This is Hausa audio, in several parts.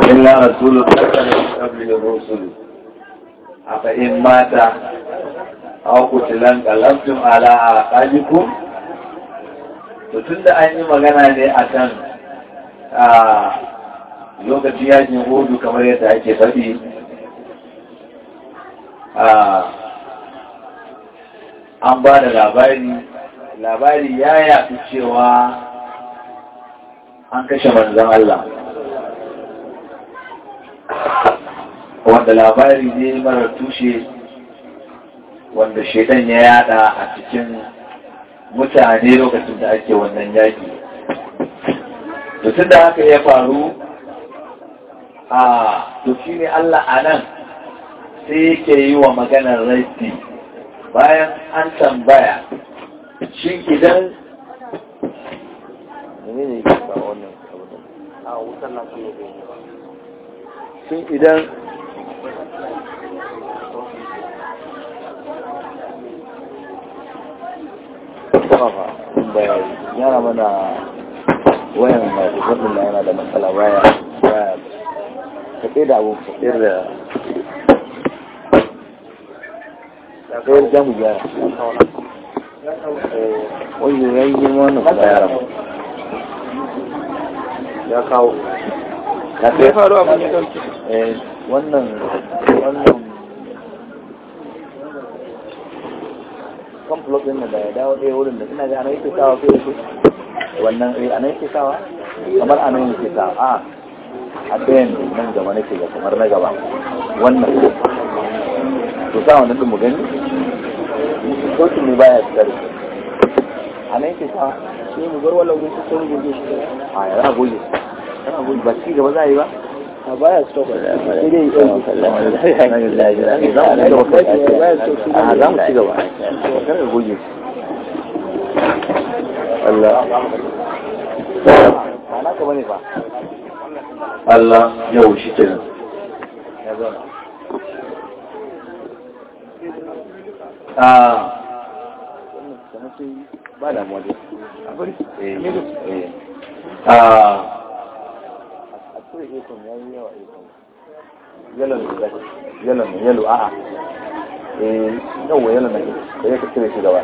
إلا رسول قتل من قبله الرسل أفإن مات أو قتل انقلبتم على أعقابكم to tun da an yi magana ne a kan lokacin yakin hudu kamar yadda ake faɗi an ba da labari labari ya yafi cewa an kashe manzan Allah wanda labari ne marar tushe wanda shaidan ya yada a cikin mutane lokacin da ake wannan yaki tun da haka ya faru a to shi ne Allah a nan sai yake yi wa maganar raiti bayan an tambaya shi idan ne ne ba wannan a wutar na su shin idan yana mana wayan masu wannan na yana da matsala baya baya ka da abu ka da kayar jamu gyara wani yayi girma wannan kuma yaran ya kawo ka sai faru abin ya dauke wannan wannan kan plot din da ya dawo ɗaya wurin da ina ga ana yake sawa ko yake wannan eh ana yake sawa kamar ana yake sawa a a ɗayan nan gaba nake ga kamar na gaba wannan to sa wannan din mu gani sautin ne baya tsare ana yake sawa sai mu bar wallau gun sai goge shi a yana goge yana goge ba ci gaba za a yi ba a baya stop sai dai yi ɗauki a za mu ci gaba kar ka goge Allah ana ka bane fa Allah yau shi kenan ya zauna a ba damuwa dai a bari a cire ikon ya yi yawa ikon yalon da yalon da yalo a'a eh yawa yalon da da ya ka cire shi gaba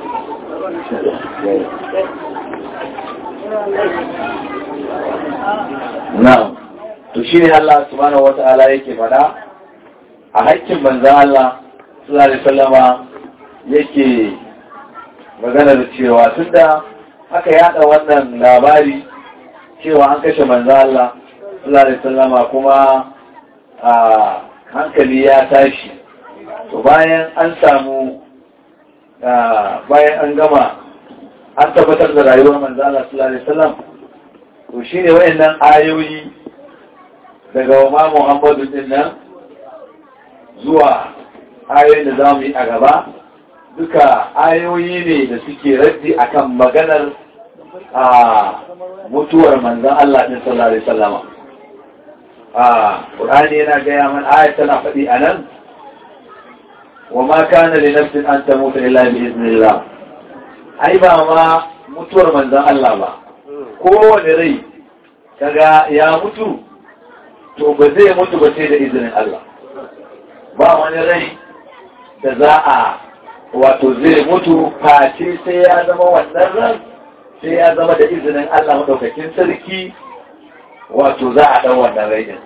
na to shi ne Allah subhanahu wa ta'ala yake fada a haƙƙin manzan Allah sallallahu alaihi wasallama yake magana da cewa tunda aka yada wannan labari cewa an kashe manzo Allah sallallahu alaihi wasallama kuma a hankali ya tashi to bayan an samu bayan an gama an tabbatar da rayuwar manzo Allah sallallahu alaihi wasallam to shine wayannan ayoyi daga wa Muhammadu din nan zuwa ayoyin da zamu yi a gaba duka ayoyi ne da suke raddi akan maganar a mutuwar manzan Allah ɗin sallallahu Alaihi sallama. A ƙur'ani yana gaya man ayat tana faɗi a nan, wa ma kana li nafsin an ta mutu illa bi iznillah. Ai ba ma mutuwar manzan Allah ba, kowane rai kaga ya mutu, to ba zai mutu ba sai da izinin Allah. Ba wani rai da za a wato zai mutu face sai ya zama wannan ran sai ya zama da izinin Allah maɗaukakin sarki wato za a ɗan wannan rainin.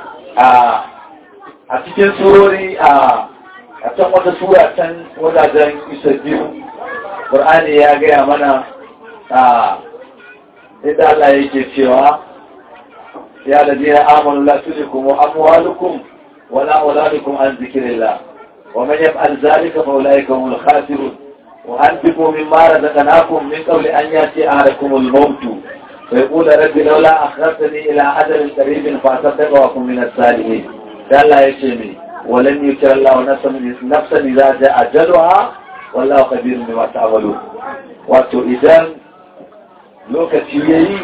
A cikin surori a can wata sura can wajajen isa biyu, Ƙur'ani ya gaya mana a inda Allah yake cewa ya da jina amonu la tulikum wa amwalukum wala auladukum an zikirillah wa man yaf'al zalika fa ulaika humul khasirun وأنفقوا مما رزقناكم من قبل أن يأتي أحدكم الموت فيقول رب لولا أخرتني إلى أجل قريب فأصدق وأكون من الصالحين قال لا يشمي ولن يكر الله نفسا إذا جاء أجلها والله خبير بما تعملون wato idan lokaci ya yi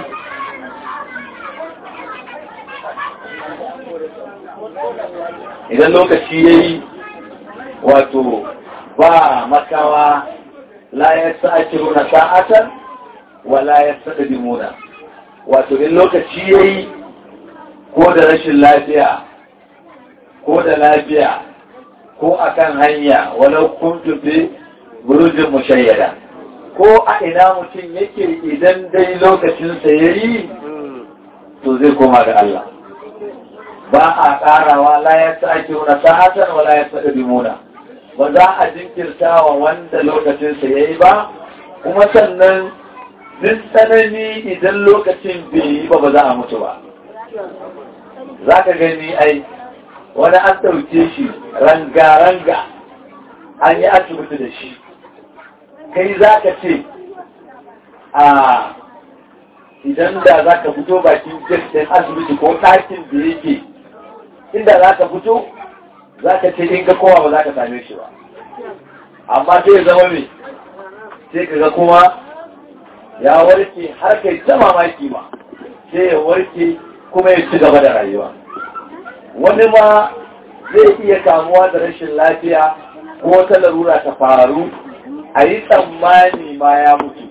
idan lokaci ya yi wato ba makawa la ya sa'akiruna sa'atan wa la ya sa'adimuna wato in lokaci yayi ko da rashin lafiya ko da lafiya ko akan hanya walau kuntu fi burujin mushayyada ko a ina mutum yake idan dai lokacinsa ya yi to zai koma ga Allah ba a ƙarawa la ya sa ake wuna sa'atan wa la ya sa muna ba za a jinkirta wa wanda lokacinsa ya yi ba kuma sannan duk tsanani idan lokacin bai yi ba ba za a mutu ba za ka gani ai wani an ɗauke shi ranga-ranga an yi asibiti da shi kai za ka ce a idan da za ka fito bakin jirgin asibiti ko ɗakin da yake inda za ka fito za ka ce in ka kowa ba za ka same shi ba amma sai zama mai sai ka ga kuma ya warke har kai ta mamaki ma sai ya warke kuma ya ci gaba da rayuwa wani ma zai iya kamuwa da rashin lafiya ko wata larura ta faru a yi tsammani ma ya mutu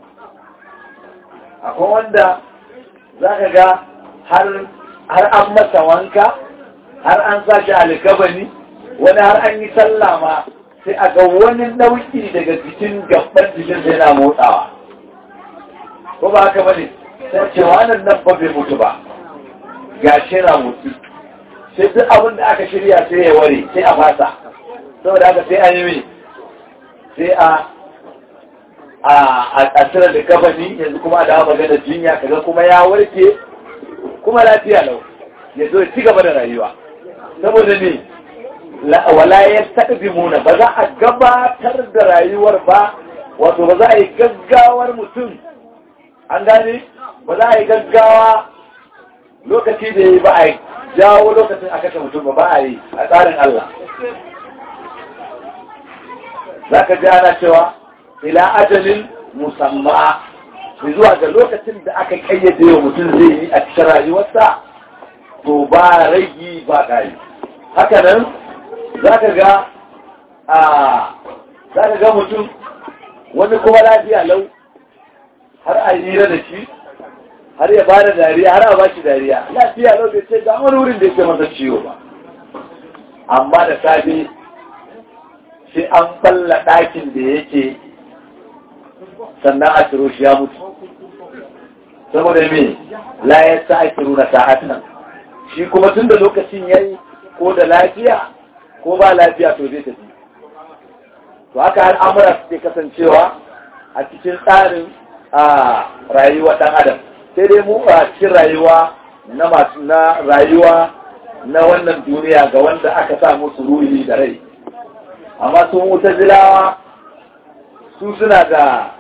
akwai wanda za ka ga har an masa wanka har an sa shi alikabani wani har an yi sallah ma sai a ga wani nau'i daga jikin gaban jikin sai na motsawa ko ba haka bane sai ce wannan nan ba bai mutu ba ga shi na mutu sai duk abin da aka shirya sai ya ware sai a fasa saboda haka sai an yi mai sai a a tsira da gabani yanzu kuma a dawa magana jinya kaga kuma ya warke kuma lafiya lau ya zo ci gaba da rayuwa saboda ne wala ya muna ba za a gabatar da rayuwar ba wato ba za a yi gaggawar mutum an gane ba za a yi gaggawa lokaci da yi ba a yi jawo lokacin a kashe mutum ba ba a yi a tsarin Allah za ka ji ana cewa ila ajalin musamma zuwa ga lokacin da aka kayyade wa mutum zai yi a cikin rayuwarsa to ba ragi ba ƙari haka nan za ka ga a za ka ga mutum wani kuma lafiya lau har a yi da shi har ya bada dariya har a ba shi dariya lafiya lau bai ce ga wani wurin da yake masa ciwo ba amma da safe sai an balla ɗakin da yake sannan a ciro shi ya mutu saboda me la ya sa ake runa sa'at nan shi kuma tun da lokacin yayi ko da lafiya ko ba lafiya to zai tafi to haka al'amura suke kasancewa a cikin tsarin a rayuwa ɗan adam sai dai mu a cikin rayuwa na masu na rayuwa na wannan duniya ga wanda aka sa musu ruhi da rai amma sun wuta zilawa su suna da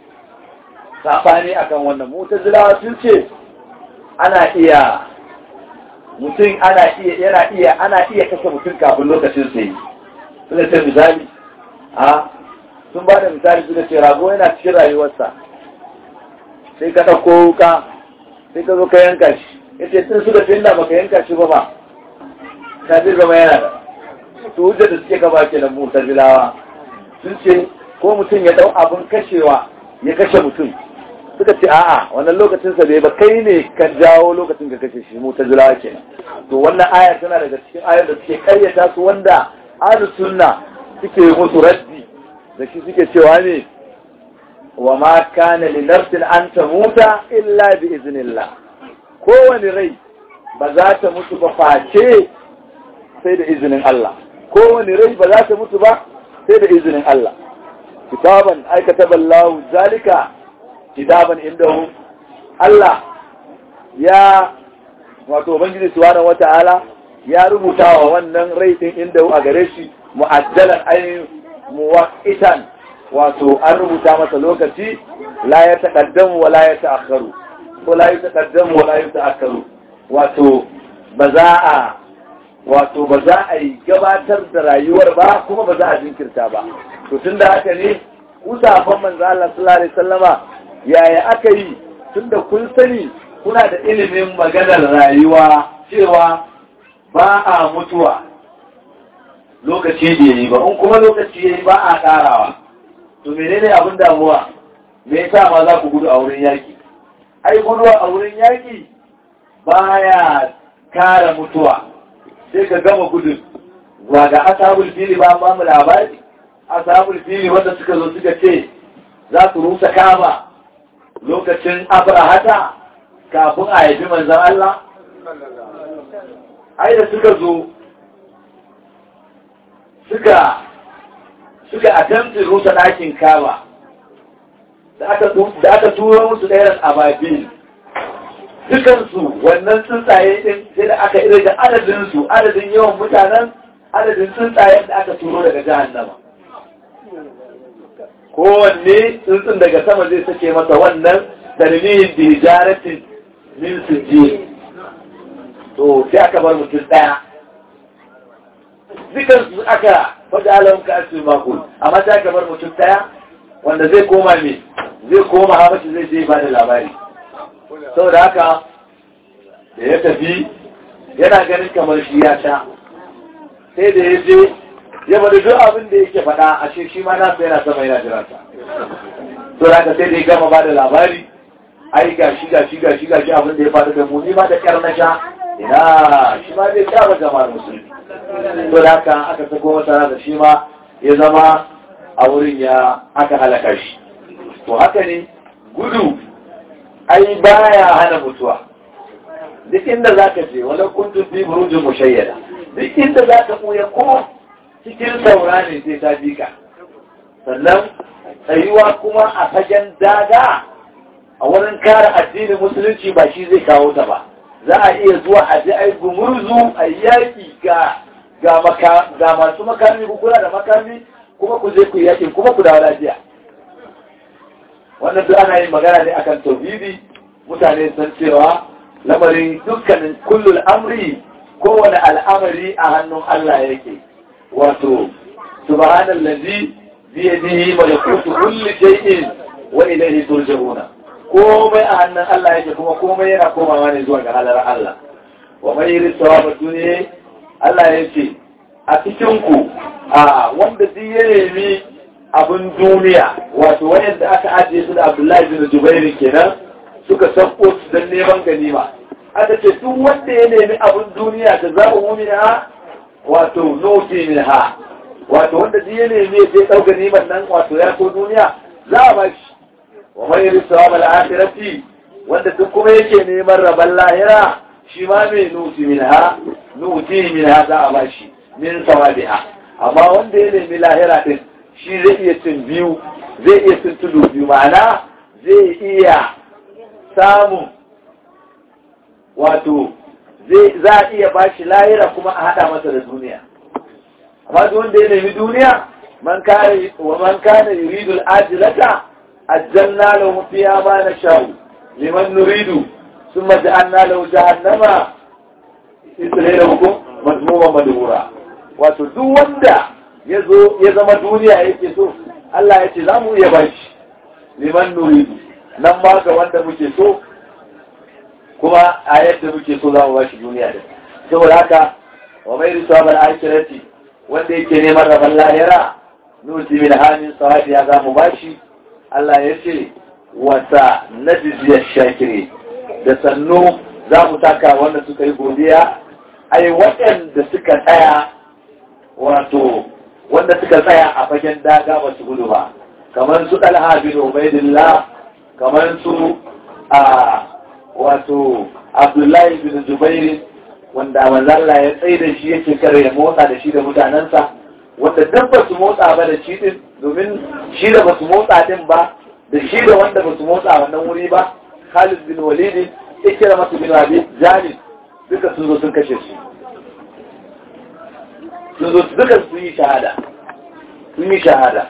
saɓani akan wannan mutazilawa sun ce ana iya mutum ana iya yana iya ana iya kashe mutum kafin lokacin sai suna ce misali a sun ba da misali suka ce rago yana cikin rayuwarsa sai ka ɗauko wuka sai ka zo ka yanka shi ya ce tun suka ce inda baka yanka shi ba ba ta zai zama yana da su hujjar da suke gaba ke nan mutazilawa sun ce ko mutum ya ɗau abin kashewa ya kashe mutum suka ce a'a wannan lokacin sa bai ba kai ne ka jawo lokacin ka kashe shi mu ta jira kenan to wannan aya tana daga cikin ayar da suke karyata su wanda ahlu sunna suke musu raddi da shi suke cewa ne wa ma kana li nafsin an tamuta illa bi iznillah kowane rai ba za ta mutu ba face sai da izinin Allah kowane rai ba za ta mutu ba sai da izinin Allah kitaban aikata ballahu zalika kitaban indahu Allah ya wato ubangiji subhanahu wata'ala ya rubuta wa wannan rai din indahu a gare shi mu'ajjalan ay muwaqqitan wato an rubuta masa lokaci la ya taqaddamu wa la ya ta'akharu ko la ya taqaddamu wa la ya ta'akharu wato ba za a wato ba za a yi gabatar da rayuwar ba kuma ba za a jinkirta ba to tunda haka ne usafan manzo Allah sallallahu alaihi wasallama yaya aka yi tunda kun sani kuna da ilimin maganar rayuwa cewa ba a mutuwa lokaci da yayi ba in kuma lokaci yayi ba a karawa to menene abin damuwa me yasa ma za ku gudu a wurin yaki ai gudu a wurin yaki baya kare mutuwa sai ka gama gudun ba ga ashabul fili ba ba mu labari ashabul fili wanda suka zo suka ce za su rusa kama lokacin abrahata kafin a haifi manzan Allah ai da suka zo suka suka attempting rusa ɗakin kama da aka tura musu ɗayan ababil dukansu wannan tsuntsaye ɗin sai da aka irga adadinsu adadin yawan mutanen adadin tsuntsayen da aka turo daga jahannama kowanne tsuntsun daga sama zai sake masa wannan dalilin da hijaratin min sujje to sai aka bar mutum ɗaya dukansu aka faɗa alamun ka asiri makul amma sai aka bar mutum ɗaya wanda zai koma me zai koma habashi zai je ba da labari saboda haka da ya tafi yana ganin kamar shi ya sha sai da ya je ya bada duk abin da yake faɗa a shi shi ma nasa yana sama yana jiransa saboda haka sai da ya gama ba da labari ai ga shi ga shi ga shi ga shi abin da ya faru da mu ni ma da kyar na sha ina shi ma zai sha ba jama'ar musulmi saboda haka aka sako masa da shi ma ya zama a wurin ya aka halaka shi to haka ne gudu ai baya hana mutuwa duk inda za ka je wani kuntun fi burujin mushayyada duk inda za ka ɓuya ko cikin saura ne sai ta bi ka sannan tsayuwa kuma a fagen daga a wurin kare addinin musulunci ba shi zai kawo ta ba za a iya zuwa a ji ai gumurzu a yaƙi ga ga masu makami ku kula da makami kuma ku je ku yaƙi kuma ku dawo lafiya wannan duk ana yin magana ne akan tauhidi mutane san cewa lamarin dukkanin kullul amri kowane al'amari a hannun Allah yake wato subhanallazi bi yadihi malakutu kulli shay'in wa ilayhi turja'una komai a hannun Allah yake kuma komai yana komawa ne zuwa ga halar Allah wa mai yiri sawaba duniya Allah yake a cikin ku a wanda duk ya nemi abin duniya wato wayanda aka ajiye su da Abdullahi bin Jubair kenan suka sako su don neman ganima aka ce duk wanda ya nemi abin duniya da za mu mumina wato noti min ha wato wanda duk ya nemi ya je ɗau ganiman nan wato ya so duniya za a bashi wa mai yi sawab al-akhirati wanda duk kuma yake neman rabon lahira shi ma mai nuti min ha nuti min ha za a bashi min sawabiha amma wanda ya nemi lahira din shi zai iya cin biyu zai iya cin tudu biyu ma'ana zai iya samun wato za a iya ba shi lahira kuma a haɗa masa da duniya amma duk wanda ya nemi duniya man kare wa man kana yuridu al-ajilata ajjalna lahu fiha ma nashau liman nuridu thumma ja'alna lahu jahannama islaylakum mazmuma madhura wato duk wanda yazo ya zama duniya yake so Allah ya ce za mu iya bashi liman nuridu nan ma ga wanda muke so kuma a yadda muke so za mu bashi duniya da saboda haka wa mai risuwa bal akirati wanda yake neman rabon lahira nuti min hamin sawadi ya za mu bashi Allah ya ce wata najiziyar shakiri da sannu za mu taka wanda suka yi godiya ai waɗanda suka tsaya wato wanda suka tsaya a fagen daga ba su gudu ba kamar su ɗalha bin ubaidillah kamar su a wato abdullahi bin zubairi wanda manzalla ya tsaye da shi yake kare ya motsa da shi da mutanensa wanda duk ba su motsa ba da shi din domin shi da ba su motsa din ba da shi da wanda ba su motsa wannan wuri ba khalid bin walid ikira masu bin abi jalil duka sun zo sun kashe shi sun zo duka sun yi shahada sun yi shahada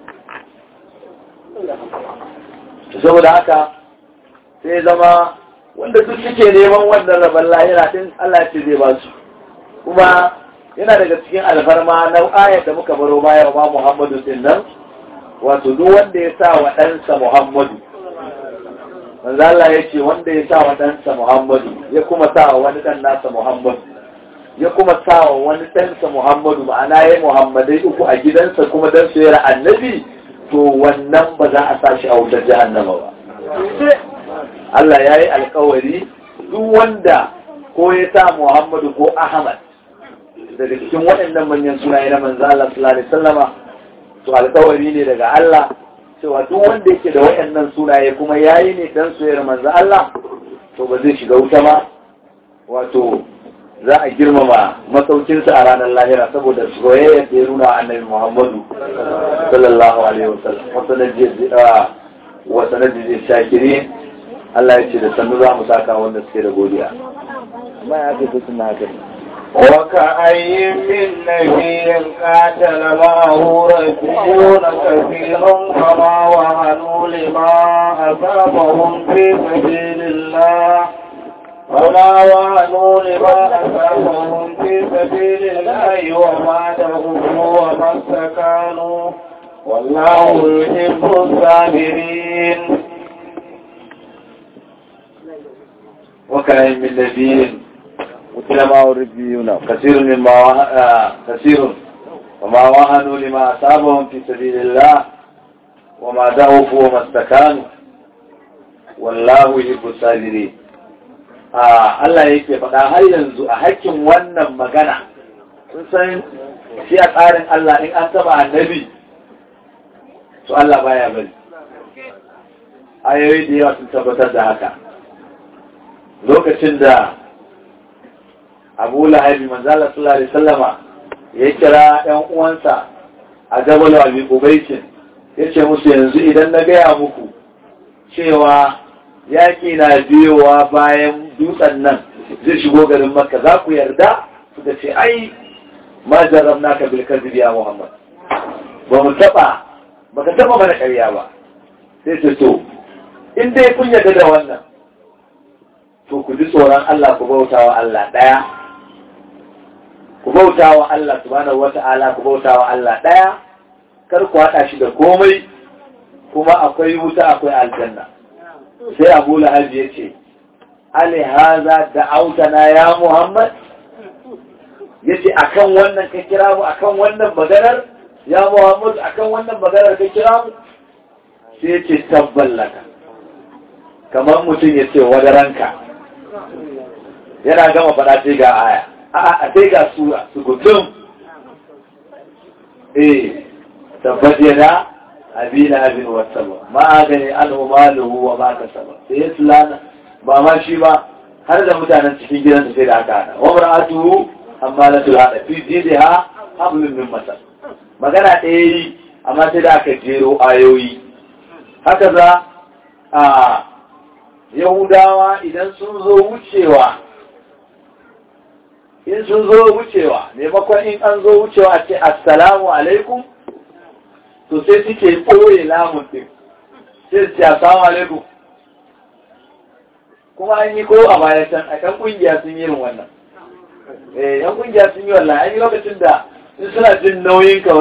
saboda haka sai zama wanda duk suke neman wannan rabon lahira din Allah ce zai ba su kuma yana daga cikin alfarma na ayar da muka baro baya ma Muhammadu din nan wato duk wanda ya sa wa ɗansa Muhammadu manzo Allah ya ce wanda ya sa wa ɗansa Muhammadu ya kuma sa wa wani ɗan nasa Muhammadu ya kuma sa wa wani ɗansa Muhammadu ma'ana ya Muhammadai uku a gidansa kuma dan su yara annabi to wannan ba za a sa shi a wutar jahannama ba Allah ya yi alkawari duk wanda ko ya sa Muhammadu ko Ahmad daga cikin waɗannan manyan sunaye na manzo Allah sallallahu alaihi wasallama to alƙawari ne daga Allah cewa duk wanda yake da waɗannan sunaye kuma yayi ne dan soyayyar manzo Allah to ba zai shiga wuta ba wato za a girmama masaukinsa a ranar lahira saboda soyayya da ya nuna annabi Muhammadu sallallahu alaihi wasallam wa sanadi shakirin Allah ya ce da sannu za mu saka wanda suke da godiya amma ya ce suna haka ne وكأي من نبي قاتل معه رجلون كثير فما وهنوا لما أصابهم في سبيل الله ولا وهنوا لما أصابهم في سبيل الله وما تغفوا وما استكانوا والله يحب الصابرين وكأي من نبي قتل معه ربيون كثير مما وه... آه... كثير وما وهنوا لما أصابهم في سبيل الله وما ضعفوا وما استكانوا والله يحب الصابرين آه Allah yake faɗa har yanzu a hakkin wannan magana sun san shi a tsarin Allah in an taba annabi to Allah baya bari ayoyi da yawa sun tabbatar da haka lokacin da abu lahabi manzala sallallahu alaihi sallama ya kira ‘yan uwansa a jabal abi ubaikin ya ce musu yanzu idan na gaya muku cewa yaƙi na biyowa bayan dutsen nan zai shigo garin makka za ku yarda suka ce ai ma jarrab naka bil kadhibi ya muhammad ba mu taba ba ka taba mana ƙarya ba sai ce to in dai kun yarda da wannan to ku ji tsoron Allah ku bauta wa Allah ɗaya ku bauta wa Allah subhanahu wata'ala ku bauta wa Allah ɗaya kar ku haɗa shi da komai kuma akwai wuta akwai aljanna sai Abu Lahab ya ce Ali haza da autana ya Muhammad yace akan wannan ka kira mu akan wannan maganar ya Muhammad akan wannan maganar ka kira mu sai ya ce tabballaka kamar mutum ya ce wadaranka yana gama faɗa sai ga aya a sai ga sura su gudun eh tabbat yana abina abin wasaba ma gani an maluhu wa ma kasaba sai ya sulana ba ma shi ba har da mutanen cikin gidansa sai da aka hada wa mar'atuhu amma la tulhada fi jidha hablum min masal magana ɗaya yi amma sai da aka jero ayoyi haka za a yahudawa idan sun zo wucewa in sun zo wucewa maimakon in an zo wucewa a ce assalamu alaikum to sai suke ɓoye lamun ɗin sai su ce assalamu alaikum kuma an yi ko a baya can a kan ƙungiya sun yi irin wannan eh yan ƙungiya sun yi wannan an yi lokacin da in suna jin nauyin ka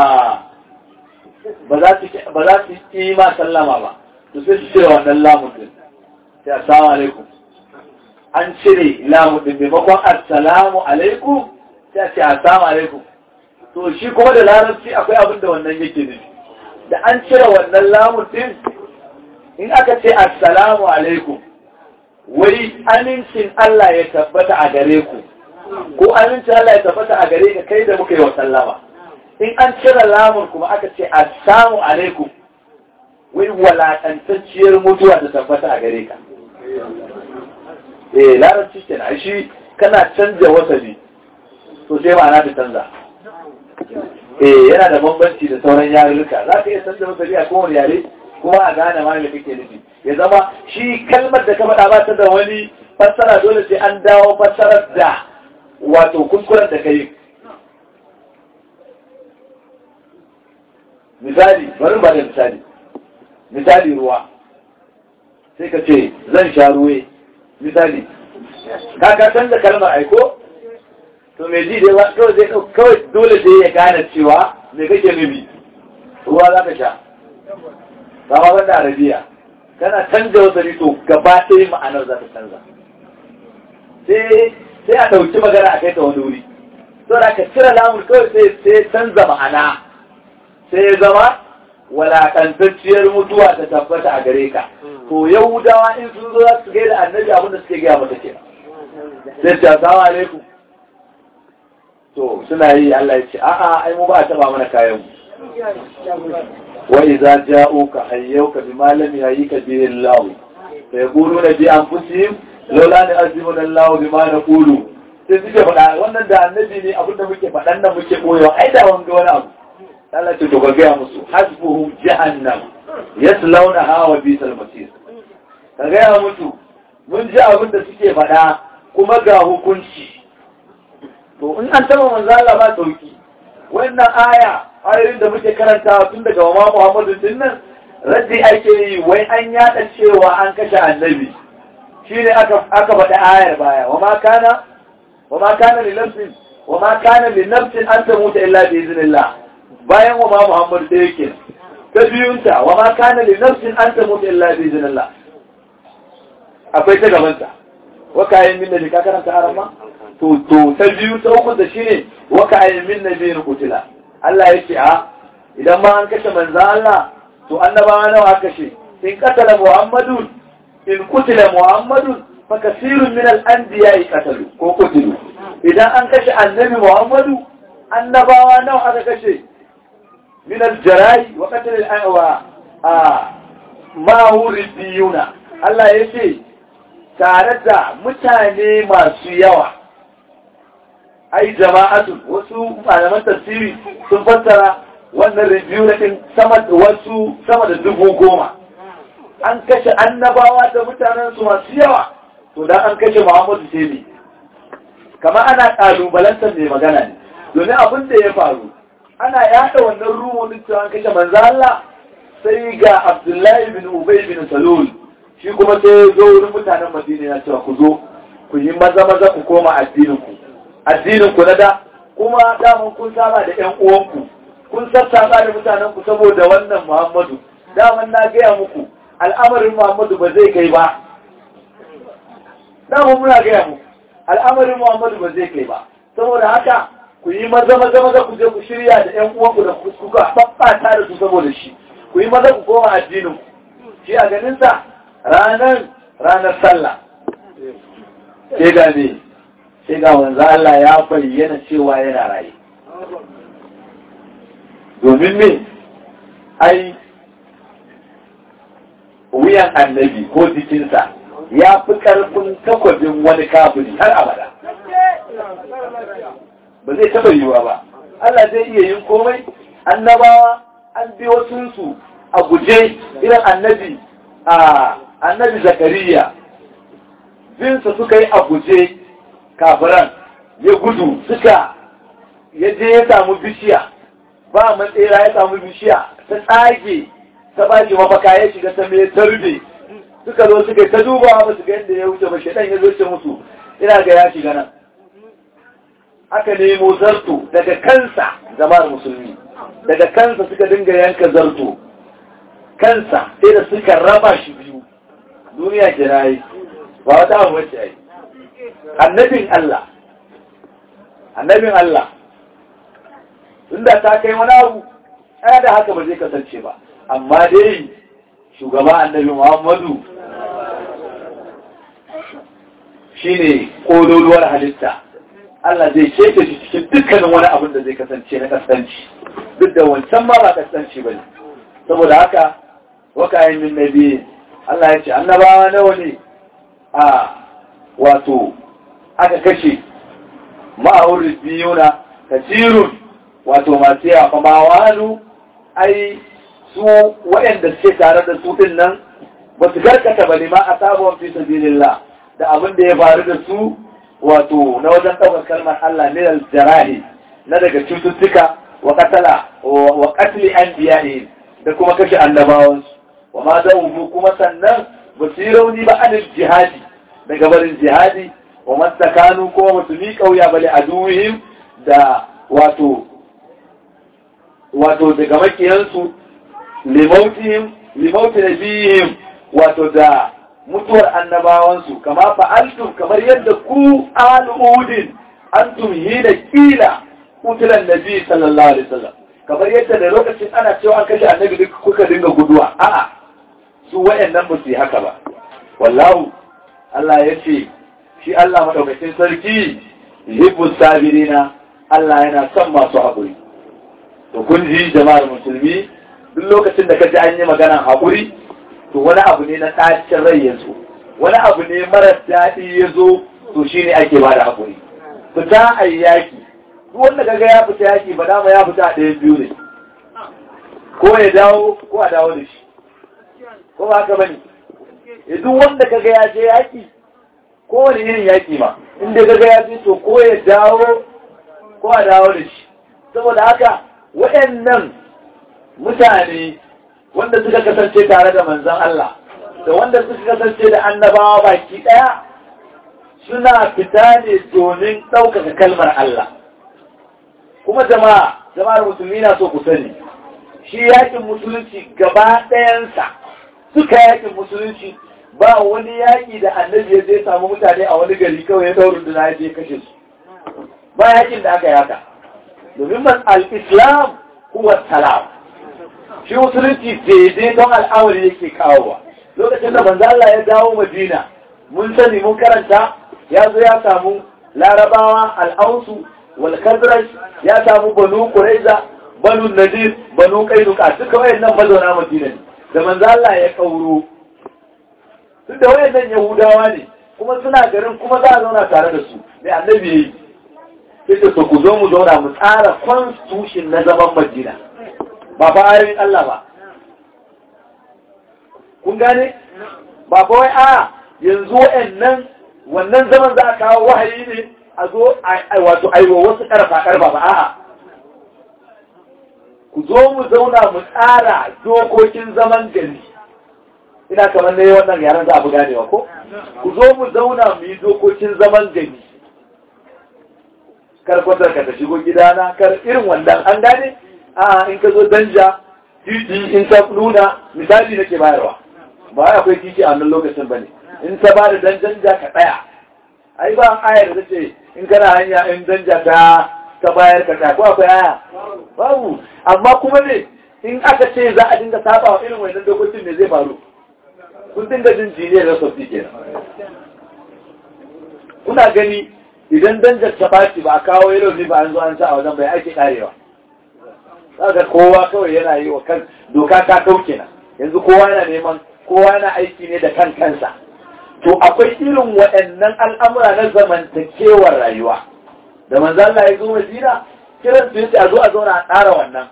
ba za su yi ma sallama ba to sai su cire wannan lamun ɗin sai assalamu alaikum an cire lamu din maimakon assalamu alaikum sai ce assalamu alaikum to shi kuma da larabci akwai abin da wannan yake nufi da an cire wannan lamu din in aka ce assalamu alaikum wai amincin Allah ya tabbata a gare ku ko amincin Allah ya tabbata a gare ka kai da muka yi wa sallama in an cire lamun kuma aka ce assalamu alaikum wai walakantacciyar mutuwa ta tabbata a gare ka eh larabci ke na shi kana canja wasali to sai ma'ana ta canza eh yana da bambanci da sauran yarurruka za ka iya canza wasali a kowane yare kuma a gane ma da kake nufi ya zama shi kalmar da ka faɗa ba ta da wani fassara dole sai an dawo fassarar da wato kuskuren da ka yi misali bari ba da misali misali ruwa sai ka ce zan sha ruwe misali ka canza kalmar aiko to mai ji dai kawai zai kawai dole sai ya gane cewa me kake nufi ruwa za ka sha ba ma banda arabiya kana canza wata to gaba ɗaya ma'anar za ta canza sai a ɗauki magana a kai ta wani wuri to da ka cire lamun kawai sai sai canza ma'ana sai ya zama walakantacciyar mutuwa ta tabbata a gare ka to yahudawa in sun zo za su gaida annabi abinda suke gaya mata kenan sai ce assalamu alaikum to suna yi Allah ya ce a'a ai mu ba a taba mana kayan mu wa idza ja'uka hayyuka bima lam yahyika bihi Allah fa yaquluna bi anfusihim laula ne azimuna Allah bima naqulu sai suke faɗa wannan da annabi ne abin da muke faɗan nan muke koyewa ai da wanga wani abu Allah ce to ga gaya musu hasbuhum jahannam yaslawnaha wa bisal masir ka gaya musu mun ji abin da suke faɗa kuma ga hukunci to in an taba manzo Allah ba sauki wannan aya ayoyin da muke karantawa tun daga wa Muhammadu din nan raddi ake yi wai an yada cewa an kashe annabi shine aka aka faɗi ayar baya wa ma kana wa ma kana li nafsin wa ma kana li nafsin an tamuta illa bi iznillah bayan wa ma Muhammadu da yake ta biyunta wa ma kana li nafsin an tamuta illa bi iznillah akwai ta gabanta wa kayan min da ka karanta arama to to ta biyu ta uku da shine wa kayan min nabiyin kutila Allah ya ce a idan ma an kashe manzan Allah to annabawa nawa aka kashe in katala Muhammadun in kutila Muhammadun fa kasirun min al-anbiya qatalu ko kutilu idan an kashe annabi Muhammadu annabawa nawa aka kashe min al-jarai wa qatl al-anwa a ma biyuna Allah ya ce tare da mutane masu yawa ai jama'atu wasu malaman tafsiri sun fassara wannan review na din sama da wasu sama da dubu goma an kashe annabawa da mutanen su masu yawa to dan an kashe Muhammadu sai ne kamar ana kalubalantar mai magana ne domin abin da ya faru ana yada wannan rumonin cewa an kashe manzo Allah sai ga Abdullahi bin Ubay bin Salul shi kuma sai ya zo wurin mutanen Madina ya cewa ku zo ku yi maza maza ku koma addinin ku addinin ku na da kuma daman kun saba da ƴan uwanku kun sassaba da mutanen ku saboda wannan Muhammadu daman na gaya muku al'amarin Muhammadu ba zai kai ba daman muna gaya muku al'amarin Muhammadu ba zai kai ba saboda haka ku yi maza maza maza ku je ku shirya da ƴan uwanku da kuka faffata da su saboda shi ku yi maza ku koma addinin ku shi a ganin sa ranar ranar sallah sai ga ne sai ga wanzu Allah ya bayyana cewa yana raye domin me ai wuyan annabi ko jikinsa ya fi ƙarfin takwabin wani kafiri har abada ba zai taɓa yiwuwa ba Allah zai iya yin komai annabawa an bi wasunsu a guje irin annabi a annabi zakariya binsa suka yi a guje kafiran ya gudu suka ya je ya samu bishiya ba matsera ya samu bishiya ta tsage ta ba shi mafaka ya shiga ta mai tarbe suka zo suka ta duba ba su ga yadda ya wuce ba shaɗan ya zo ce musu ina ga ya shiga nan aka nemo zarto daga kansa jama'ar musulmi daga kansa suka dinga yanka zarto kansa sai da suka raba shi biyu duniya ke na yi ba wata abu wacce ai annabin Allah annabin Allah inda ta kai wani abu ɗaya da haka ba zai kasance ba amma dai shugaba annabi Muhammadu shine kololuwar halitta Allah zai keta shi cikin dukkanin wani abin da zai kasance na kasance duk da wancan ma ba kasance ba ne saboda haka wakayen min nabi Allah ya ce annabawa nawa ne a wato aka kashe ma'aurin biyuna kasirun wato masu yawa ma wani ai su waɗanda suke tare da su ɗin nan ba su garkata ba ne ma a sabon fi sabilillah da abin da ya faru da su wato na wajen ɗaukar kalmar Allah ne da jarahi na daga cututtuka wa katala wa katli an da kuma kashe annabawansu wa ma da kuma sannan ba su yi rauni ba anil jihadi daga barin jihadi wa mastakanu kuma ba su mi kauya bale a duhim da wato wato daga makiyansu limautihim limauti nabihim wato da mutuwar annabawansu kama fa'altum kamar yadda ku al'udin antum hina kila kutilan nabi sallallahu alaihi wasallam kamar yadda da lokacin ana cewa an kashe annabi duk kuka dinga guduwa a'a su wayannan ba su yi haka ba wallahu Allah ya ce shi Allah madaukakin sarki yuhibbu sabirina Allah yana son masu haƙuri to kun ji jama'ar musulmi duk lokacin da ka ji an yi maganar haƙuri to wani abu ne na ɗacin rai ya zo wani abu ne marar daɗi ya zo to shi ne ake ba da haƙuri fita a yi yaƙi duk wanda kaga ya fita yaƙi ba dama ya fita a ɗayan biyu ne ko ya dawo ko a dawo da shi ko ba haka bane duk wanda kaga ya je yaƙi ko wani irin yaƙi ma inda kaga ya je to ko ya dawo ko a dawo da shi saboda haka waɗannan mutane wanda suka kasance tare da manzan Allah da wanda suka kasance da annabawa baki ɗaya suna fita ne domin ɗaukaka kalmar Allah kuma jama'a jama'ar musulmi na so ku sani shi yakin musulunci gaba ɗayansa suka yakin musulunci ba wani yaƙi da annabi ya zai samu mutane a wani gari kawai ya daurin da ya je kashe su ba yakin da aka yaka domin man al-islam huwa salam shi musulunci daidai don al'amari yake kawowa lokacin da manzo Allah ya dawo Madina mun sani mun karanta ya zo ya samu larabawa al'ausu wal khazraj ya samu banu quraiza banu nadir banu qainuqa duka wayannan mazauna Madina ne da manzo Allah ya kauro duk da wayannan yahudawa ne kuma suna garin kuma za a zauna tare da su mai annabi yayi sai da ku zo mu zauna mu tsara constitution na zaman Madina ba fa ayoyin Allah ba kun gane ba fa wai a yanzu wa'annan wannan zaman za a kawo wahayi ne a zo wato aiwa wasu karfa karfa ba a'a ku zo mu zauna mu tsara dokokin zaman gari ina kamar ne wannan yaran za a fi ganewa ko ku zo mu zauna mu yi dokokin zaman gari kar kwatar ka ta shigo gidana kar irin wannan an gane a in ka zo danja titi in ta nuna misali nake bayarwa ba wai akwai titi a wannan lokacin bane in ta ba da dan danja ka tsaya ai ba ayar da ce in kana hanya in danja ta ta bayar ka tsaya ko akwai aya babu amma kuma ne in aka ce za a dinga saba wa irin wannan dokokin ne zai faru kun dinga jin jiniyar da sosai kenan kuna gani idan danjar ta baci ba a kawo yaro ne ba an zo an sa a wajen bai ake karewa ga kowa kawai yana yi wa kan doka ta kauke na yanzu kowa yana neman kowa yana aiki ne da kan kansa to akwai irin waɗannan al'amura na zamantakewar rayuwa da manzo Allah ya zo Madina kiran su yace a zo a zauna a tsara wannan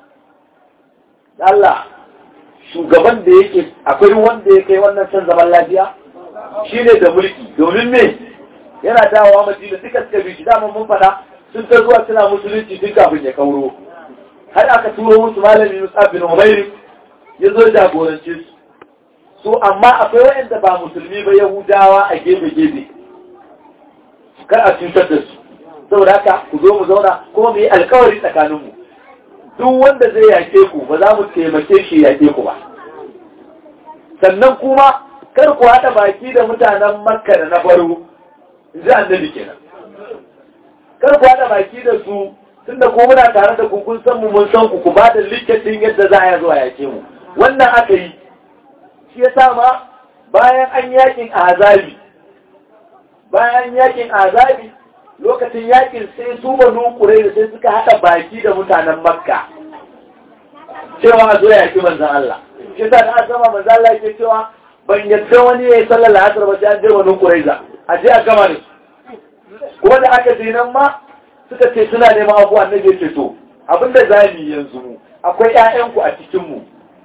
Allah shugaban da yake akwai wanda ya kai wannan san zaman lafiya shine da mulki domin me yana dawowa Madina duka suka bi shi dama mun fada sun ta zuwa suna musulunci tun kafin ya kauro har aka turo musu malami Musa bin Umair ya zo jagorance su so amma akwai waɗanda ba musulmi ba Yahudawa a gefe-gefe kar a cutar da su saboda haka ku zo mu zauna kuma mu yi alkawari tsakaninmu duk wanda zai yake ku ba za mu taimake shi yake ku ba sannan kuma kar ku haɗa baki da mutanen makka da na baro ji annabi kenan kar ku haɗa baki da su tunda ko muna tare da ku kun san mu mun san ku ku ba da liketin yadda za a zuwa yake mu wannan aka yi shi yasa ma bayan an yakin azabi bayan yakin azabi lokacin yakin sai su banu da sai suka haɗa baki da mutanen makka cewa a zo yaki manzan Allah shi yasa da azama manzan Allah yake cewa ban yadda wani ya yi sallar la'asar ba sai an je banu qurayza a je a gama da su kuma da aka je nan ma suka ce suna neman abuwa na ya ce to abinda za mu yi yanzu mu akwai ƴaƴanku a cikin mu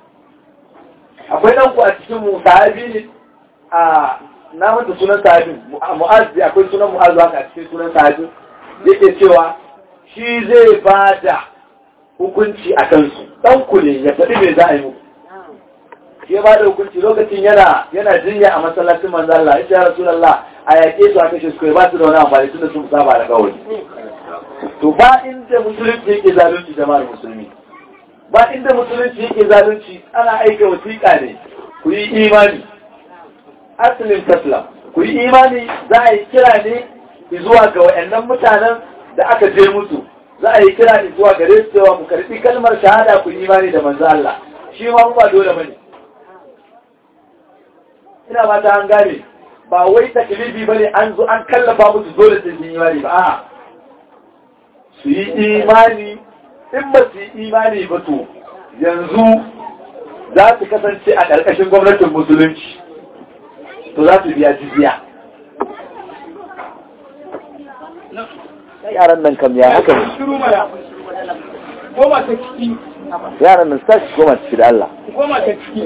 akwai ɗanku a cikin mu sahabi ne a na manta sunan sahabin mu'az akwai sunan mu'az haka a cikin sunan sahabin yake cewa shi zai ba da hukunci a kansu ɗanku ne ya faɗi me za a yi muku shi ba da hukunci lokacin yana yana jinya a masallacin manzo Allah ya rasulullah a yake su a kashe su ba su da wani amfani tunda sun saba da kawai to ba inda musulunci yake zalunci jama'ar musulmi ba inda musulunci yake zalunci ana aika wasiƙa ne ku yi imani asalin taslam ku yi imani za a yi kira ne zuwa ga waɗannan mutanen da aka je musu za a yi kira ne zuwa gare su cewa ku karɓi kalmar shahada ku yi imani da manzo Allah shi ma ba dole bane ina ba ta an gane ba wai taklifi bane an zo an kallafa musu dole sai sun yi imani ba a'a su yi imani in ba su yi imani ba to yanzu za su kasance a ƙarƙashin gwamnatin musulunci to za su biya jizya yaran nan kam ya haka ne goma ta ciki yaran nan sa shi goma ciki da Allah goma ta ciki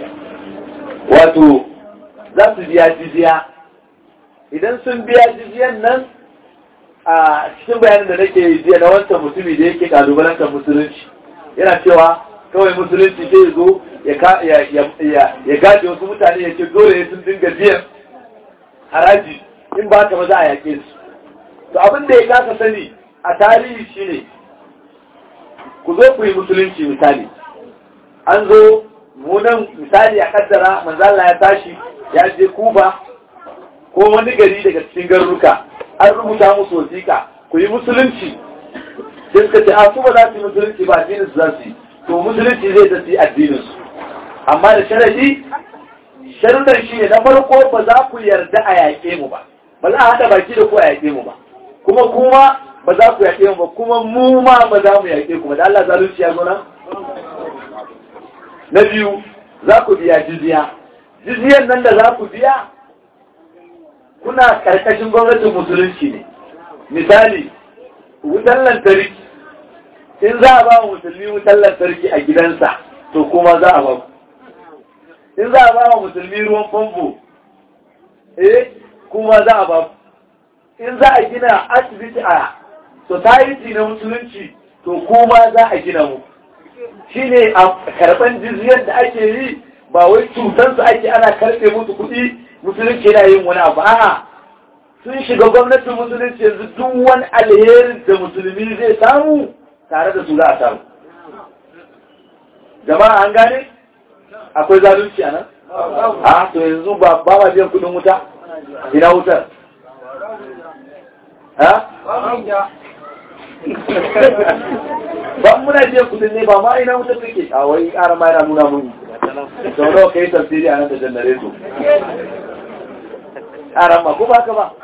wato za su biya jizya idan sun biya jizyan nan a cikin bayanin da nake jiya na wancan mutumi da yake kalubalantar musulunci yana cewa kawai musulunci sai zo ya gaje wasu mutane ya ce dole ya sun dinga biyan haraji in ba ka ba za a yake su to abin da ya kasa sani a tarihi shine ku zo ku yi musulunci misali an zo munan misali a kaddara manzala ya tashi ya je kuba ko wani gari daga cikin garuruka an rubuta musu wasiƙa ku yi musulunci sai suka ce a su ba za su yi musulunci ba addinin su za su yi to musulunci zai ta su yi addinin su amma da sharadi sharuɗan shi ne na farko ba za ku yarda a yaƙe mu ba ba za a haɗa baki da ku a yaƙe mu ba kuma kuma ba za ku yaƙe mu ba kuma mu ma ba za mu yaƙe ku ba da Allah zalunci ya zo nan na biyu za ku biya jizya jizyan nan da za ku biya kuna karkashin gwamnatin musulunci ne misali wutan lantarki in za a ba wa musulmi wutan lantarki a gidansa to kuma za a ba in za a ba wa musulmi ruwan famfo eh kuma za a ba in za a gina asibiti a society na musulunci to kuma za a gina mu shine a karban jizyar da ake yi ba wai cutansu ake ana karɓe musu kuɗi musulunci yana yin wani abu a'a sun shiga gwamnatin musulunci yanzu duk wani alherin da musulmi zai samu tare da su za a samu jama'a an gane akwai zalunci a nan a to yanzu ba ba ma biyan kudin wuta ina wutar ha ba muna biyan kudin ne ba ma ina wutar take a wai ƙara ma yana nuna mun sau nawa kai tafsiri a nan da janareto ƙaran ma ko ba ka ba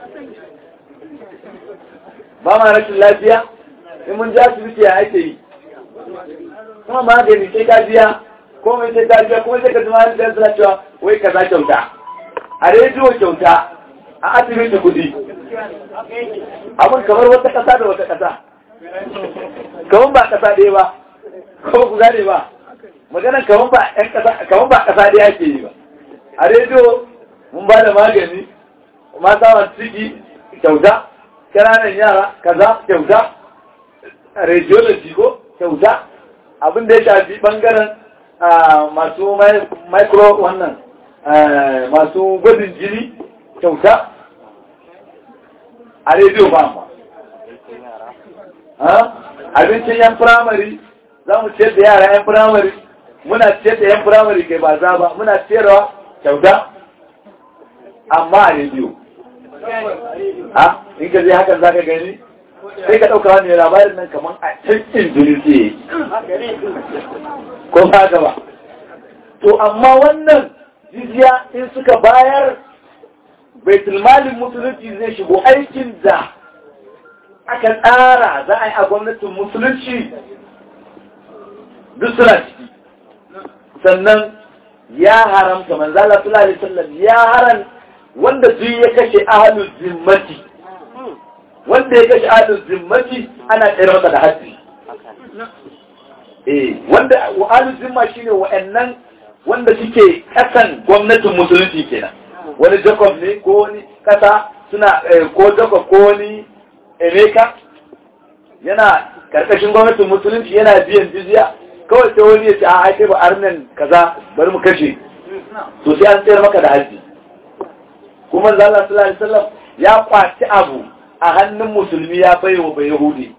ba ma rashin lafiya in mun ja asibiti ya ake yi kuma magani sai ka biya ko mai sai ka biya kuma sai ka zama da suna cewa wai ka za kyauta a rediyo kyauta a asibiti kudi abin kamar wata ƙasa da wata ƙasa kamar ba ƙasa ɗaya ba ko ku gane ba maganan kamar ba ƴan ƙasa kamar ba ƙasa ɗaya ake yi ba a rediyo mun ba da magani mata masu ciki kyauta ƙananan yara kaza kyauta radiology ko kyauta abin da ya shafi ɓangaren masu micro wannan masu gwajin jini kyauta a rediyo ba ma abincin yan firamare za mu ciyar da yara yan firamare muna ciyar da yan firamare kai ba za ba muna ciyarwa kyauta amma a rediyo ha in ka je hakan za ka gani sai ka ɗauka wani labarin nan kamar a cikin jirgi ko ba ba to amma wannan jizya in suka bayar baitulmalin musulunci zai shigo aikin da aka tsara za a yi a gwamnatin musulunci duk suna ciki sannan ya haramta manzala sallallahu alaihi wasallam ya haram wanda duk ya kashe ahlul zimmati wanda ya kashe ahlul zimmati ana tsere masa da haddi eh wanda ahlul zimma shine wa'annan wanda suke kasan gwamnatin musulunci kenan wani Jacob ne ko wani kasa suna ko Jacob ko wani Emeka yana karkashin gwamnatin musulunci yana biyan jizya kawai sai wani ya ce a kai ba arnan kaza bari mu kashe to sai an tsayar maka da haji kuma zalla sallallahu alaihi wasallam ya kwaci abu a hannun musulmi ya baiwa bai yahudi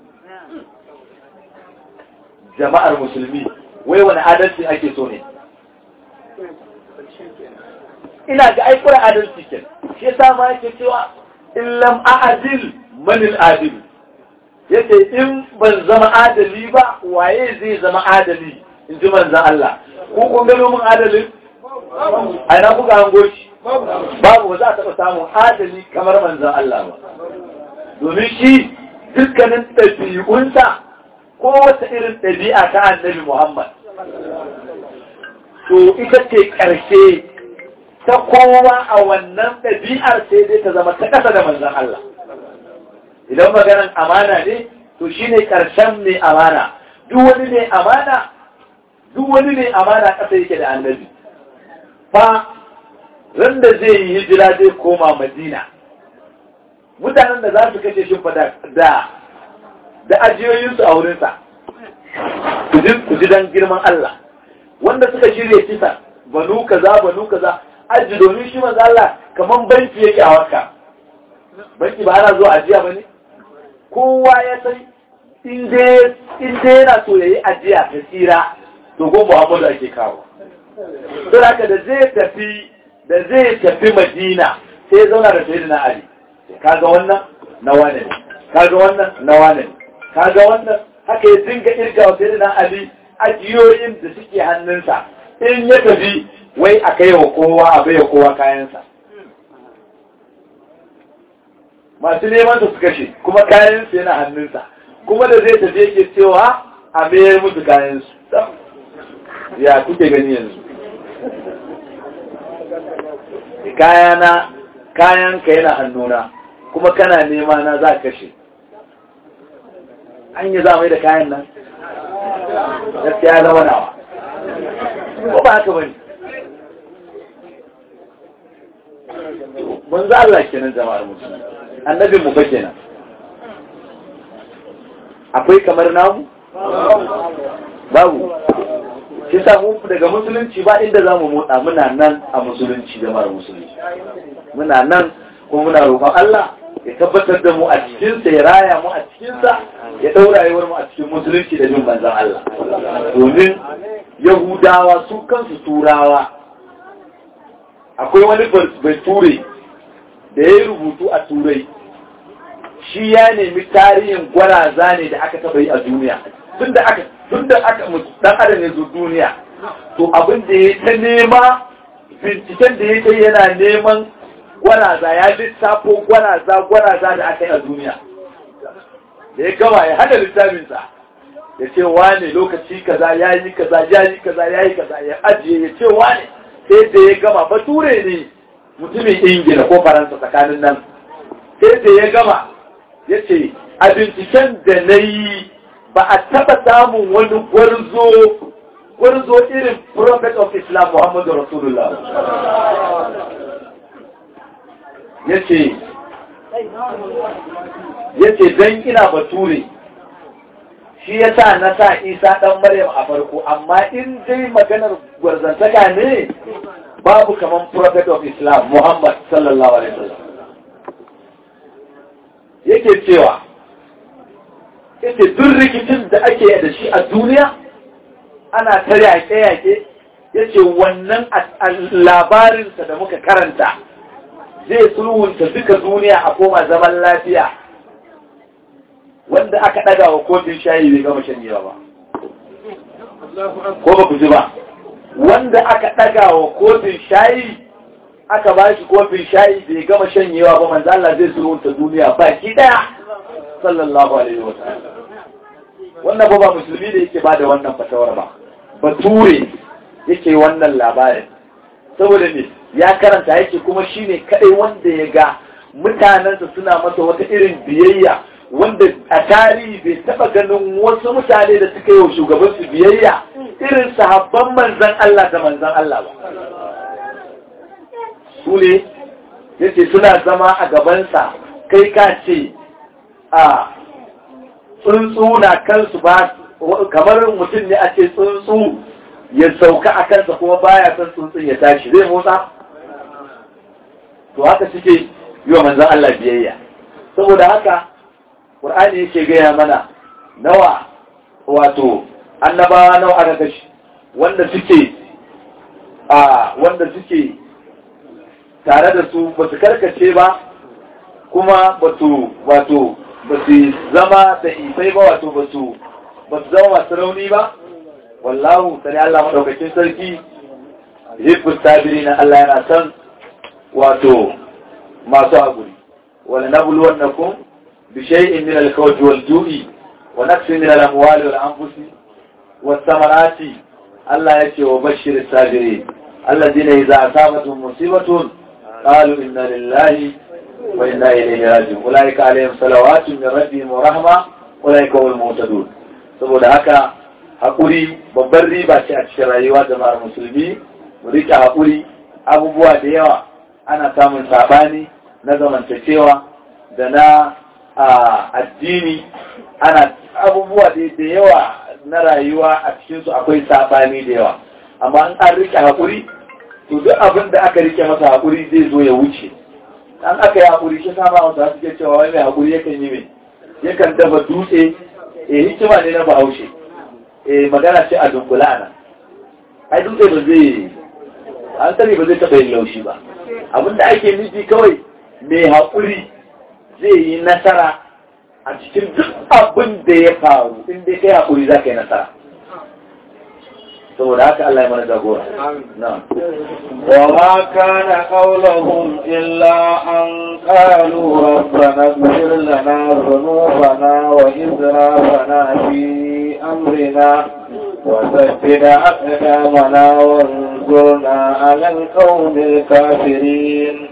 jama'ar musulmi wai wani adalci ake so ne ina ga aikura adalci ke shi yasa ma yake cewa in lam a'dil man al-adil yace in ban zama adali ba waye zai zama adali in ji manzon Allah ko kun gano mun adalin a ina kuka hango shi babu ba za a taɓa samun adali kamar manzan Allah ba domin shi dukkanin ɗabi'unsa ko wata irin ɗabi'a ta annabi Muhammad to ita ce ƙarshe ta kowa a wannan ɗabi'ar sai dai ta zama ta ƙasa da manzan Allah idan maganan amana ne to shi ne ƙarshen mai amana duk wani ne amana duk wani ne amana ƙasa yake da annabi fa ran da zai yi hijira zai koma madina mutanen da za su kashe shi da da ajiyoyinsu a wurinsa ku ji don girman Allah wanda suka shirya kisa banu kaza banu kaza aji domin shi manzo Allah kaman banki yake a waka banki ba ana zuwa ajiya bane kowa ya san in dai in dai yana so yayi ajiya ta tsira to go Muhammadu ake kawo to haka da zai tafi da zai tafi Madina sai zauna da Sayyidina Ali kaga wannan na wane ne kaga wannan na wane ne kaga wannan haka ya dinga irga wa Sayyidina Ali ajiyoyin da suke hannunsa in ya tafi wai a kai wa kowa a bai wa kowa kayansa masu neman su kashe kuma kayansu yana hannunsa kuma da zai tafi yake cewa a mayar musu kayansu ya kuke gani yanzu kayana kayanka yana hannuna kuma kana nema na za kashe an yi za mai da kayan nan gaskiya zama nawa ko ba haka bane mun za Allah kenan jama'ar musulmi annabin mu fa kenan akwai kamar namu babu shi sa mu daga musulunci ba inda za mu motsa muna nan a musulunci jama'ar musulunci muna nan kuma muna roƙon Allah ya tabbatar da mu a cikinsa ya raya mu a cikinsa ya ɗaura rayuwar mu a cikin musulunci da bin manzan Allah domin yahudawa su kansu turawa akwai wani bature da ya yi rubutu a turai shi ya nemi tarihin gwaraza ne da aka taɓa yi a duniya tun da aka tun da aka dan adam ya zo duniya to abin da ya ta nema binciken da ya ta yana neman gwaraza ya lissafo gwaraza gwaraza da aka yi a duniya da ya gama ya hada littafinsa ya ce wane lokaci kaza ya yi kaza ya yi kaza ya yi kaza ya ajiye ya ce wane sai da ya gama bature ne mutumin ingila ko faransa tsakanin nan sai da ya gama ya ce a binciken da na yi ba a taba samun wani gwarzo gwarzo irin prophet of islam muhammadu rasulullah ya ce ya ce don ina bature shi ya sa na sa isa ɗan maryam a farko amma in dai maganar gwarzantaka ne babu kaman prophet of islam muhammad sallallahu alaihi wasallam yake cewa yake duk rikicin da ake da shi a duniya ana ta yaƙe-yaƙe yace wannan labarinsa da muka karanta zai sulhunta duka duniya a koma zaman lafiya wanda aka ɗaga wa kofin shayi bai gama shanyewa ba ko ba ku ji ba wanda aka ɗaga wa kofin shayi aka ba shi kofin shayi bai gama shanyewa ba manzo Allah zai sulhunta duniya baki ɗaya sallallahu alaihi wa sallam wannan ba ba musulmi da yake bada wannan fatawar ba bature yake wannan labarin saboda ne ya karanta yake kuma shine kadai wanda ya ga mutanensa suna masa wata irin biyayya wanda a tarihi bai taba ganin wasu mutane da suka yi wa shugabansu biyayya irin sahabban manzan Allah da manzan Allah ba su ne yace suna zama a gabansa kai ka ce a tsuntsu na kansu ba kamar mutum ne a ce tsuntsu ya sauka a kansa kuma baya son tsuntsun ya tashi zai motsa to haka suke yi wa manzan Allah biyayya saboda haka Qur'ani yake gaya mana nawa wato annabawa nawa aka kashi wanda suke a wanda suke tare da su ba su karkace ba kuma ba su wato ba su zama da isai ba wato ba su ba su zama masu rauni ba wallahu sani Allah maɗaukacin sarki hibbus sabiri na Allah yana son wato masu haƙuri wani na bulwannakum bi shay'in min al-khawfi wal ju'i wa naqsin min al-amwali wal anfusi was samarati Allah ya ce wa bashir sabirin alladhina idza asabatuhum musibatun qalu inna lillahi wa inna ilayhi raji'un ulaika alaihim salawatun min rabbihim wa rahma ulaika humul muhtadun saboda haka haƙuri babban riba ce a cikin rayuwa jama'ar musulmi mu rike haƙuri abubuwa da yawa ana samun sabani na zamantakewa da na addini ana abubuwa da yawa na rayuwa a cikinsu akwai sabani da yawa amma in an rike haƙuri to duk abin da aka rike masa haƙuri zai zo ya wuce an aka yi haƙuri shi sama wasu suke cewa wani mai haƙuri yakan yi mai yakan dafa dutse eh hikima ne na bahaushe eh magana ce a dunkula ana ai dutse ba zai an sani ba zai taɓa yin laushi ba abinda ake nufi kawai mai haƙuri zai yi nasara a cikin duk abin da ya faru in dai kai haƙuri za ka yi nasara saboda haka Allah ya mana jagora na'am وما كان قولهم إلا أن قالوا ربنا اغفر لنا ذنوبنا وإسرافنا في أمرنا وثبت أقدامنا وانصرنا على القوم الكافرين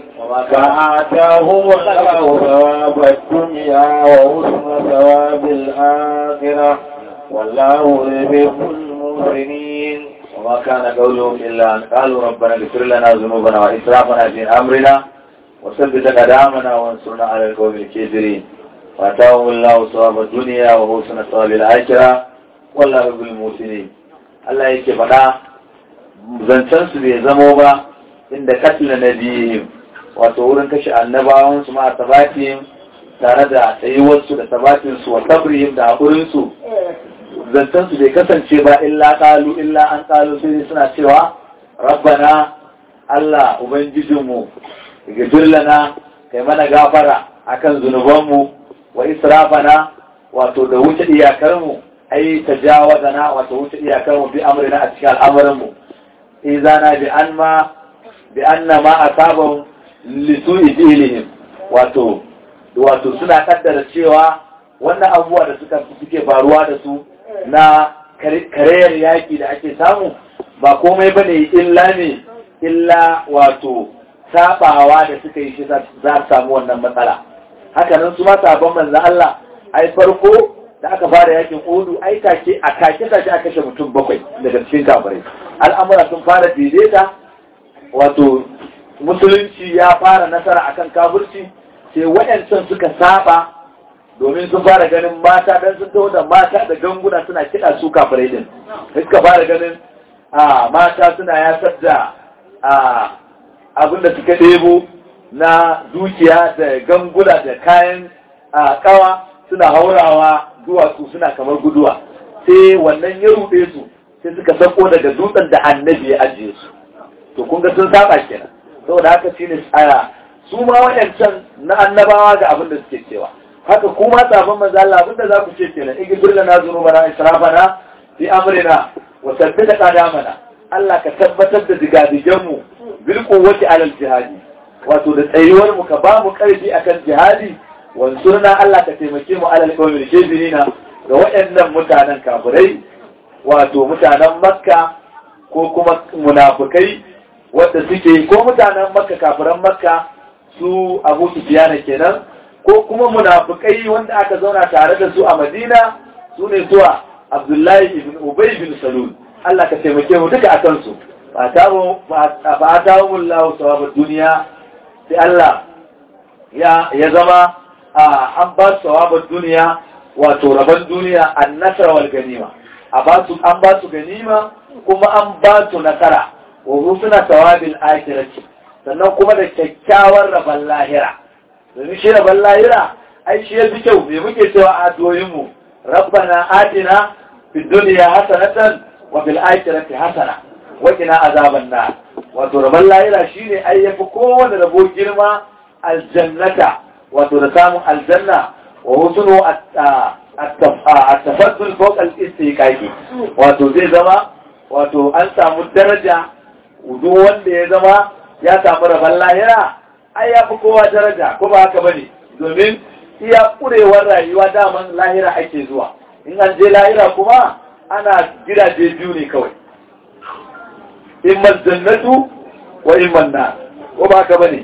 فآتاهم الله ثواب الدنيا وحسن ثواب الآخرة والله يحب المحسنين وما كان قولهم إلا أن قالوا ربنا اغفر لنا ذنوبنا وإسرافنا في أمرنا وثبت قدامنا وانصرنا على القوم الكافرين وآتاهم الله ثواب الدنيا وحسن ثواب الآخرة والله يحب المحسنين Allah yake faɗa zancensu bai zamo ba inda katila na biyun wato wurin kashe annabawansu ma a tabatin tare da tsayuwarsu da tabatinsu wa tabrihim da haƙurinsu zancensu bai kasance ba illa ƙalu illa an ƙalu sai suna cewa rabbana Allah ubangijinmu gafir lana kai mana gafara akan zunubanmu wa israfana wato da wuce iyakarmu ai tajawazana wato wuce iyakarmu bi amrina a cikin al'amuranmu izana bi an ma bi anna ma asabahum li su'i fi'lihim wato wato suna kaddara cewa wannan abubuwa da suka suke faruwa da su na karayar yaƙi da ake samu ba komai ba ne illa ne illa wato sabawa da suka yi shi za su samu wannan matsala hakanan su ma sabon manzan Allah ai farko da aka fara yakin udu ai take a kake take aka kashe mutum bakwai daga cikin kafirai al'amura sun fara daidaita wato musulunci ya fara nasara akan kafirci sai waɗancan suka saba domin sun fara ganin mata dan sun taho da mata da ganguna suna kiɗa su kafirai din suka fara ganin a mata suna yasar da abinda suka ɗebo na dukiya da ganguna da kayan kawa suna haurawa duwatsu suna kamar guduwa sai wannan ya ruɗe su sai suka sako daga dutsen da annabi ya ajiye su to kun ga sun saba kenan saboda haka shine tsaya su ma waɗancan na annabawa ga abin da suke cewa haka kuma sabon manzo Allah abinda za ku ce kenan igfir lana dhunubana israfana fi amrina wa sabbita qadamana Allah ka tabbatar da digadigan mu bil quwwati ala al jihadi wato da tsayuwar mu ka ba mu karfi akan jihadi wansurna Allah ka taimake mu ala al qawmil kafirina ga waɗannan mutanen kafirai wato mutanen Makka ko kuma munafikai wanda suke ko mutanen Makka kafiran Makka su Abu Sufyan kenan ko kuma munafikai wanda aka zauna tare da su a Madina su ne zuwa Abdullahi ibn Ubay bin Salul Allah ka taimake mu duka akan su ba ta mu ba ta mu Allah sawabud duniya sai Allah ya ya zama an ba su sawabud duniya wato rabon duniya an-nasr wal ganima a ba su an ba su ganima kuma an ba su nasara wa husna sawabil akhirati sannan kuma da kyakkyawar rabon lahira domin shi rabon lahira ai shi ya fi kyau me muke cewa a doyinmu rabbana atina fi duniya hasanatan wa fil akhirati hasana wa qina azaban nar wato rabon lahira shine ai yafi kowanne rabo girma aljannata wato da samun aljanna wa husnu at-tafaddul fawqa al-istiqaqi wato zai zama wato an samu daraja duk wanda ya zama ya samu rabon lahira ai ya fi kowa daraja ko ba haka bane domin iya kurewar rayuwa daman lahira ake zuwa in an je lahira kuma ana gidaje biyu ne kawai imma jannatu wa imma na ko ba haka bane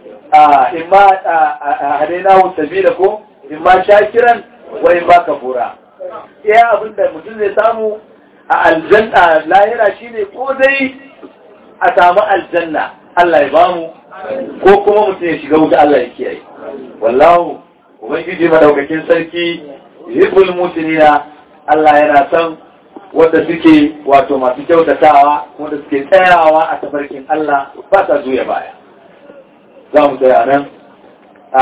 a imma hadainahu sabila ko imma shakiran wa imma kafura iya abinda mutum zai samu a aljanna lahira shine ko dai a samu aljanna Allah ya bamu ko kuma mutum ya shiga wuta Allah ya kiyaye wallahu ubangiji madaukakin sarki yuhibbul mutinina Allah yana son wanda suke wato masu kyautatawa wanda suke tsayawa a tafarkin Allah ba sa zuya baya za mu tsaya nan a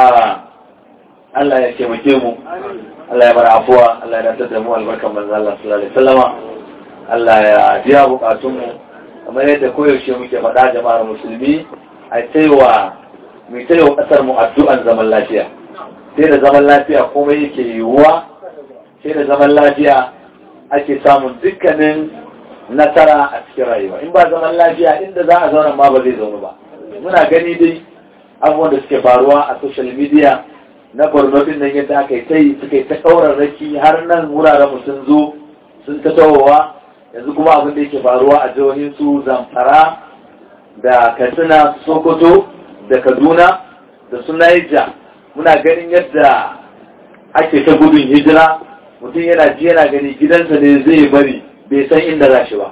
Allah ya taimake mu Allah ya bar afuwa Allah ya dace da mu albarkan manzo Allah sallallahu alaihi wasallama Allah ya biya bukatun mu kamar yadda koyaushe muke faɗa jama'ar musulmi a taiwa mai taiwa ƙasar mu addu'an zaman lafiya sai da zaman lafiya komai yake yiwuwa sai da zaman lafiya ake samun dukkanin nasara a cikin rayuwa in ba zaman lafiya inda za a zauna ma ba zai zaune ba muna gani dai abubuwan da suke faruwa a social media na borno din nan yadda aka yi ta yi suka yi ta ƙaurarraki har nan wuraren mu sun zo sun ta tawowa yanzu kuma abin da yake faruwa a jihohin su zamfara da katsina sokoto da kaduna da su naija muna ganin yadda ake ta gudun hijira mutum yana ji yana gani gidansa ne zai bari bai san inda za shi ba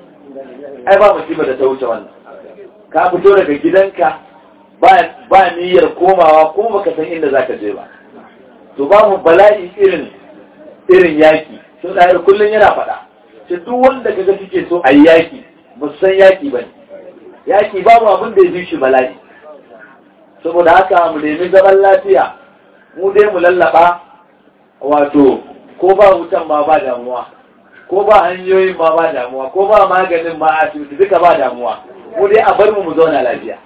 ai ba musiba da ta wuce wannan ka fito daga gidanka ba niyyar komawa ko baka san inda za ka je ba to ba mu bala'i irin irin yaki sun ɗayar kullum yana faɗa ce duk wanda kaga suke so a yi yaki ba san yaki ba ne yaki babu abin da ya fi shi bala'i saboda haka mu nemi zaman lafiya mu dai mu lallaba wato ko ba wutan ma ba damuwa ko ba hanyoyin ma ba damuwa ko ba maganin ma asibiti duka ba damuwa mu dai a bar mu mu zauna lafiya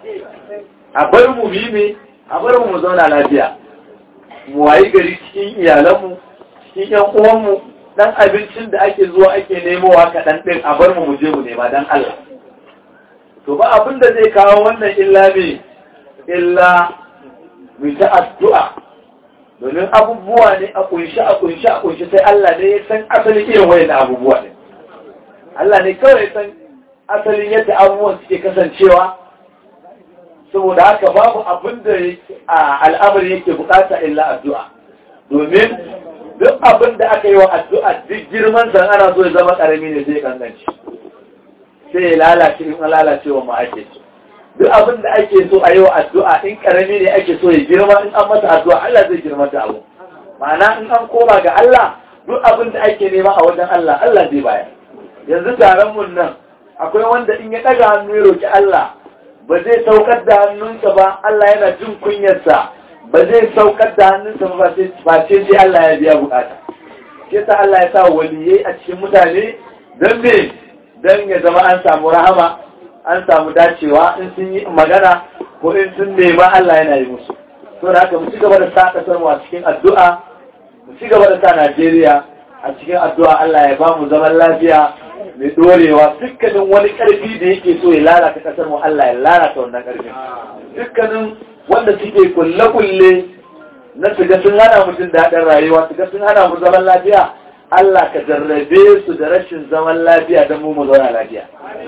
a bar mu bi me a bar mu mu zauna lafiya mu wayi gari cikin iyalanmu cikin yan uwanmu dan abincin da ake zuwa ake nemowa kaɗan ɗin a bar mu mu je mu nema dan Allah to ba abin da zai kawo wannan illa me illa mu ta addu'a domin abubuwa ne a kunshi a kunshi a kunshi sai Allah ne ya san asalin irin wayan abubuwa ne Allah ne kawai san asalin yadda abubuwan suke kasancewa saboda haka babu abin da al'amari yake bukata illa addu'a domin duk abin da aka yi wa addu'a duk girman san ana so ya zama karami ne zai kanganci sai ya lalace in lalacewa ma ake so duk abin da ake so a yi wa addu'a in karami ne ake so ya girma in an masa addu'a Allah zai girma ta abu ma'ana in an koma ga Allah duk abin da ake nema a wajen Allah Allah zai bayar yanzu taron mun nan akwai wanda in ya ɗaga hannu ya roki Allah ba zai saukar da hannunsa ba Allah yana jin kunyarsa ba zai saukar da hannunsa ba ba ce sai Allah ya biya bukata sai ta Allah ya sa waliyai a cikin mutane don me don ya zama an samu rahama an samu dacewa in sun yi magana ko in sun nema Allah yana yi musu to da haka mu ci gaba da sa kasar mu a cikin addu'a mu ci gaba da sa Najeriya a cikin addu'a Allah ya ba mu zaman lafiya mai dorewa dukkanin wani karfi da yake so ya lalata kasar mu Allah ya lalata wannan karfin dukkanin wanda suke kulle kulle na su ga sun hana mutum daɗin rayuwa su ga sun hana mu zaman lafiya Allah ka jarrabe su da rashin zaman lafiya don mu mu zauna lafiya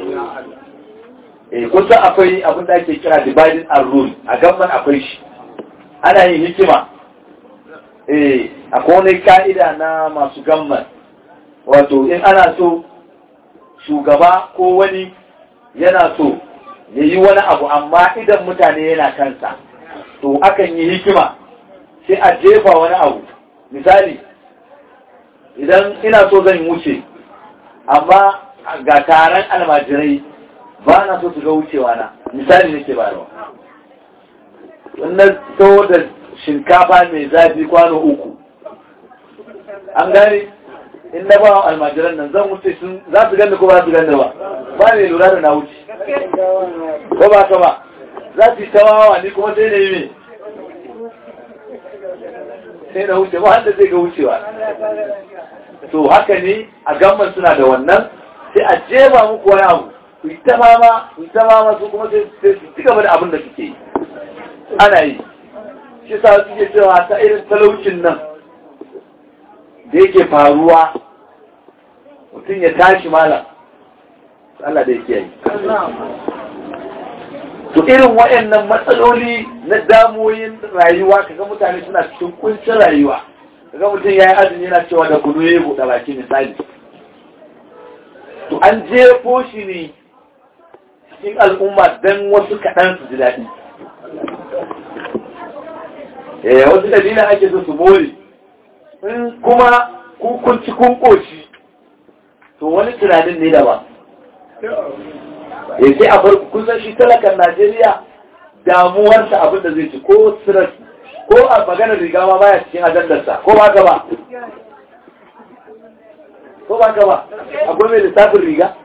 eh kusa akwai abin da ake kira dividing and rule a gamman akwai shi ana yin hikima eh akwai wani ka'ida na masu gamman wato in ana so shugaba ko wani yana so ya yi wani abu amma idan mutane yana kansa to akan yi hikima sai a jefa wani abu misali idan ina so zan wuce amma ga taron almajirai ba na so su ga wucewa na misali nake bayarwa wannan to da shinkafa mai zafi kwano uku an gane in na ba almajiran nan zan wuce sun za su ganda ko ba su ganda ba ba ne lura da na wuce ko ba ka ba za su yi tawawa ni kuma sai na yi mai sai na wuce ba wanda zai ga wucewa to haka ne a gamman suna da wannan sai a jeba muku wani abu ku yi ta mama ku yi ta mama su kuma sai su ci gaba da abin da suke yi ana yi shi sa suke cewa ta irin talaucin nan da yake faruwa mutum ya tashi malam Allah da yake yi to irin waɗannan matsaloli na damoyin rayuwa kaga mutane suna cikin kuncin rayuwa kaga mutum ya yi azumi yana cewa da kunu ya buɗe baki misali to an jefo shi ne cikin al'umma don wasu kaɗan su ji daɗi eh wasu dalilin ake so su more in kuma kun ci kun ƙoshi to wani tunanin ne da ba ya sai a farko kusan shi talakan Najeriya damuwarsa abin da zai ci ko stress ko a maganar riga ma baya cikin ajandarsa ko ba ka ba ko ba ka ba akwai mai lissafin riga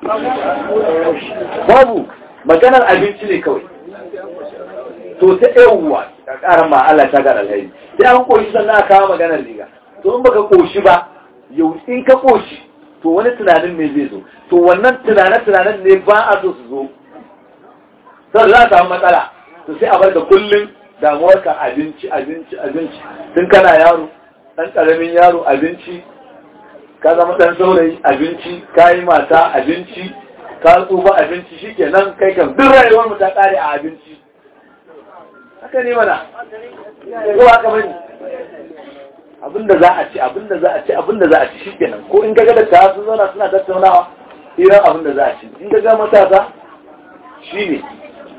babu maganar abinci ne kawai to ta yawuwa a ƙarar ma Allah ta ga alhaji sai an koshi sannan a kawo maganar riga to in baka koshi ba yau in ka koshi to wani tunanin ne zai zo to wannan tunanen-tunanen ne ba a so su zo sau za a samu matsala to sai a bar da kullum damuwarka abinci abinci abinci tun kana yaro ɗan ƙaramin yaro abinci ka zama ɗan saurayi abinci ka yi mata abinci ka tsufa abinci shi ke nan kai kan duk rayuwar mu ta ƙare a abinci haka ne mana ko haka bane abinda za a ci abinda za a ci abinda za a ci shi kenan ko in gaga da ta sun zauna suna tattaunawa iran abinda za a ci in gaga matasa shi ne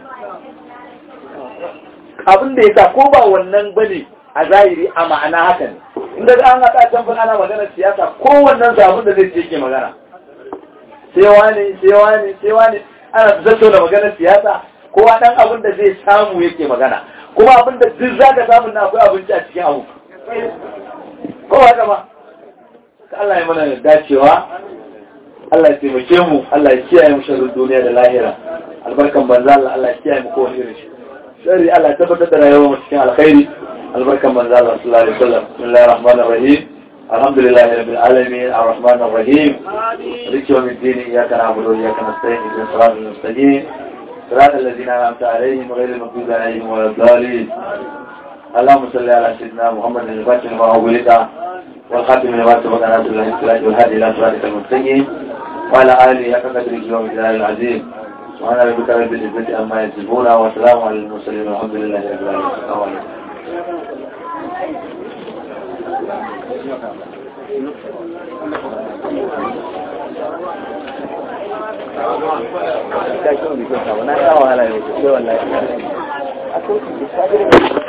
abinda ya sa ko ba wannan bane a zahiri a ma'ana haka ne in gaga an haɗa can ana magana siyasa ko wannan sa abinda zai ce ke magana sai wani sai wani sai wani ana tattauna maganar siyasa kowa dan abin da zai samu yake magana kuma abin da duk zaka samu na akwai abinci a cikin abu ko haka ba Allah ya mana dacewa Allah ya taimake mu Allah ya kiyaye mu sharrin duniya da lahira albarkan banza Allah Allah ya kiyaye mu kowane irin shi sharri Allah ya tabbatar da rayuwar mu cikin alkhairi albarkan banza Allah sallallahu alaihi wasallam bismillahir rahmanir rahim alhamdulillahi rabbil alamin arrahmanir rahim maliki yawmiddin iyyaka na'budu wa iyyaka nasta'in ihdinas siratal mustaqim صراط الذين أنعمت عليهم غير المغضوب عليهم ولا الضالين اللهم صل على سيدنا محمد الفاتح لما أغلق والخاتم لما سبق ناصر الله الصلاة والهادي إلى صراطك المستقيم وعلى آله حق قدره ومقداره العظيم سبحان ربك رب العزة عما يصفون وسلام على المرسلين والحمد لله رب العالمين السلام عليكم Thank you.